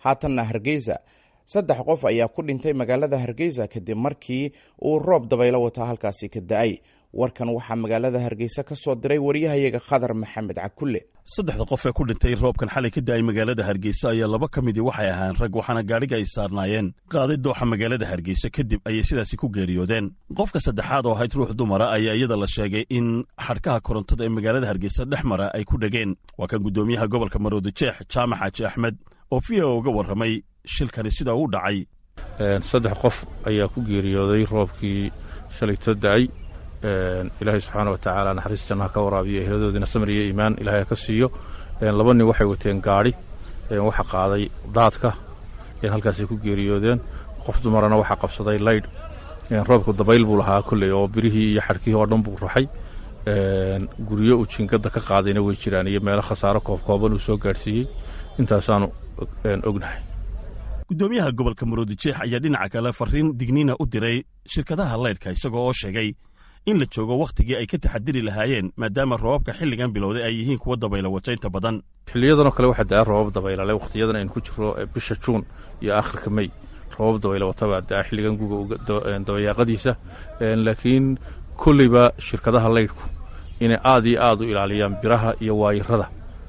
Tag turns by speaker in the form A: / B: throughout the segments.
A: haatanna hargeysa saddex qof ayaa ku dhintay magaalada hargeysa kadib markii uu roob dabaylo wataa halkaasi ka da-ay warkan waxaa magaalada hargeysa ka soo diray waryahayaga khadar maxamed cakulle
B: saddexda qof ee ku dhintay roobkan xalay ka da-ay magaalada hargeysa ayaa laba ka midii waxay ahaan rag waxaana gaadhiga ay saarnaayeen qaaday dooxa magaalada hargeysa kadib ayay sidaasi ku geeriyoodeen qofka saddexaad oo ahayd ruux dumara ayaa iyada la sheegay in xadhkaha korontada ee magaalada hargeysa dhex mara ay ku dhegeen waa kan guddoomiyaha gobolka maroodi jeex jaamac xaaji axmed oo v o uga warramay shilkani sida uu dhacay
C: saddex qof ayaa ku geeriyooday roobkii shalayto da-ay ilaahay subxaana wa tacaala naxariis jannaha ka waraabiyo eheladoodiina samir iyo iimaan ilahay ha ka siiyo laba nin waxay wateen gaadhi waxa qaaday daadka halkaasay ku geeriyoodeen qof dumarana waxaa qabsaday laydh roobku dabayl buu lahaa kolley oo birihii iyo xadhkihii oo dhan buu raxay guryo uu jingadda ka qaadayna way jiraan iyo meelo khasaaro koobkooban uu soo gaadhsiiyey intaasaanu ognahay
B: guddoomiyaha gobolka maroodi jeex ayaa dhinaca kale farriin digniina u diray shirkadaha laydhka isagoo oo sheegay in la joogo wakhtigii ay ka taxadiri lahaayeen maadaama roobabka xilligan bilowday ay yihiin kuwa dabayla wataynta badan
C: xiliyadanoo kale waxaa daa roobab dabaylale wakhtiyadan aynu ku jirro bisha juun iyo aakhirka mey roobab dabayla watabaa daa xilligan guga dabayaaqadiisa laakiin kolleyba shirkadaha laydhku inay aad iyo aad u ilaaliyaan biraha iyo waayirada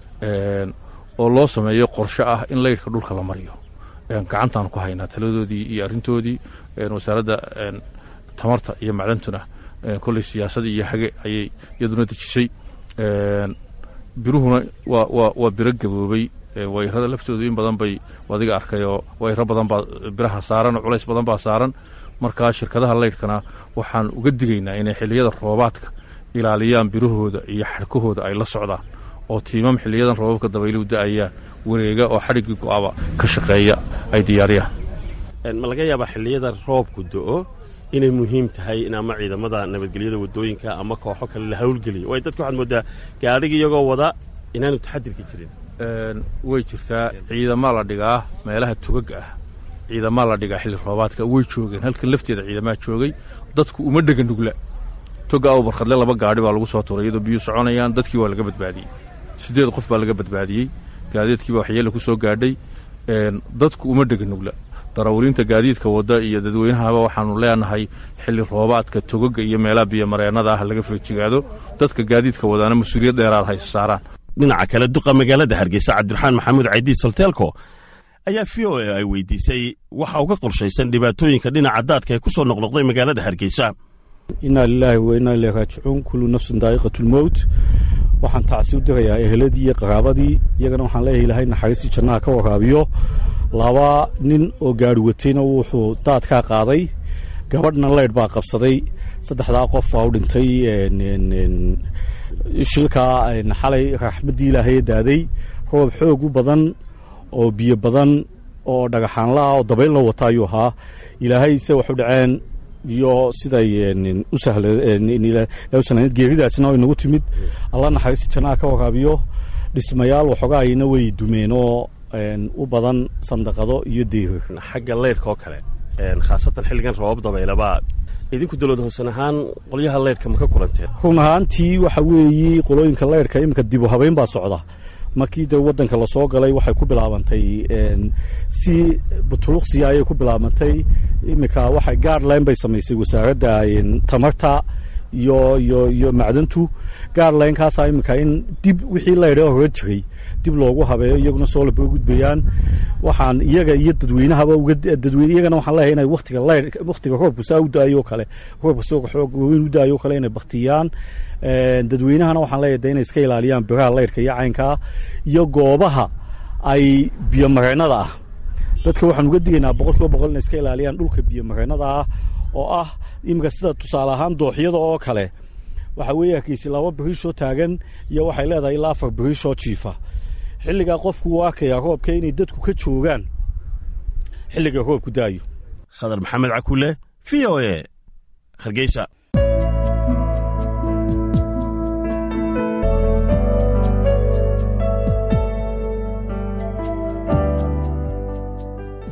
C: oo loo sameeyo qorshe ah in laydhka dhulka la mariyo gacantaan ku haynaa taladoodii iyo arrintoodii wasaaradda tamarta iyo macdantuna kolley siyaasadii iyo hage ayay iyaduna dejisay biruhuna waa biro gaboobay wayrada laftoodu in badan bay adiga arkayoo wayro badan baa biraha saaran oo culays badan baa saaran markaa shirkadaha laydhkana waxaan uga digaynaa inay xilliyada roobaadka ilaaliyaan birahooda iyo xadhkahooda ay la socdaan oo tiimam xiliyadan roobabka dabayluhu da'ayaan wareega oo xadhiggii go'aba ka shaqeeya ay diyaariyaan
B: ma laga yaabaa xilliyada roobku do'o inay muhiim tahay in ama ciidamada nabadgelyada waddooyinka ama kooxo kale la hawlgeliyo waayo dadka waxaad mooddaa gaadhiga iyagoo wada inaanu taxadirka jirin
C: way jirtaa ciidamaa la dhigaa meelaha tugaga ah ciidamaa la dhigaa xilli roobaadka way joogeen halkan lafteeda ciidamaa joogay dadku uma dhega nugla toga aw barkhadle laba gaadhi baa lagu soo turay iyadoo biyuu soconayaan dadkii waa laga badbaadiyey siddeed qof baa laga badbaadiyey gaadiidkiiba waxyeella ku soo gaadhay dadku uma dhega nugla darawaliinta gaadiidka wadda iyo dadweynahaba waxaannu leenahay xilli roobaadka togaga iyo meelaha biyomareennada ah laga feejigaado dadka gaadiidka wadaana mas-uuliyad dheeraad hayse saaraan
B: dhinaca kale duqa magaalada hargeysa cabdiraxmaan maxamuud caydiid solteelko ayaa v o a ay weydiisay waxa uga qorshaysan dhibaatooyinka dhinaca daadka ee ku soo noqnoqday magaalada hargeysa
D: innaa lilaahi wa innaa ileyhi raajicuun kullu nafsin daa'iqatulmowt waxaan tacsi u dirayaa eheladii iyo qaraabadii iyagana waxaan leeyahay ilaahay naxariistii jannaha ka waraabiyo laba nin oo gaari watayna wuxuu daadkaa qaaday gabadhna leydh baa qabsaday saddexdaa qof baa u dhintay shilkaa xalay raxmaddii ilaahay daaday roob xoog u badan oo biyo badan oo dhagaxaanlaah oo dabaylna wata ayuu ahaa ilaahay se waxu dhaceen iyo siday u sahlayd geeridaasna inagu timid alla naxariisi jannaha ka waraabiyo dhismayaal waxoogaayna way dumeen oo u badan sandaqado iyo deyrir
B: xagga leyrhka oo kale khaasatan xilligan roobab dabaylabaa idinku dowlad hoosan ahaan qolyaha leyrhka ma ka kulanteen
D: run ahaantii waxa weeye qolooyinka leyrhka iminka dibu habeyn baa socda markii de waddanka lasoo galay waxay ku bilaabantay si butuluqsiya ayay ku bilaabantay iminka waxay gaardline bay samaysay wasaaradda tamarta iyo iyo iyo macdantu gaardlinekaasaa iminka in dib wixii leydha hore jiray dib loogu habeeyo iyaguna soo laba gudbayaan waxaan iyaga iyo dadweynahaba uga dadweyne iyagana waxaan leeyahay inay waqtiga leyr waqtiga roobku saa u daayo kale roobka soo xoog weyn u daayo kale inay baktiyaan dadweynahana waxaan leeyahay de inay iska ilaaliyaan biraha leyrka iyo caynkaa iyo goobaha ay biyomareennada ah dadka waxaan uga digaynaa boqol kiiba boqol inay iska ilaaliyaan dhulka biyomareennada ah oo ah iminka sida tusaale ahaan dooxyada oo kale waxa weeye hargeysi laba biriishoo taagan iyo waxay leedahay ilaa afar biriishoo jiifa xilligaa qofku uu arkayaa roobka inay dadku ka joogaan xilliga roobku da'ayo
B: khadar maxamed cakule v o e hargeysa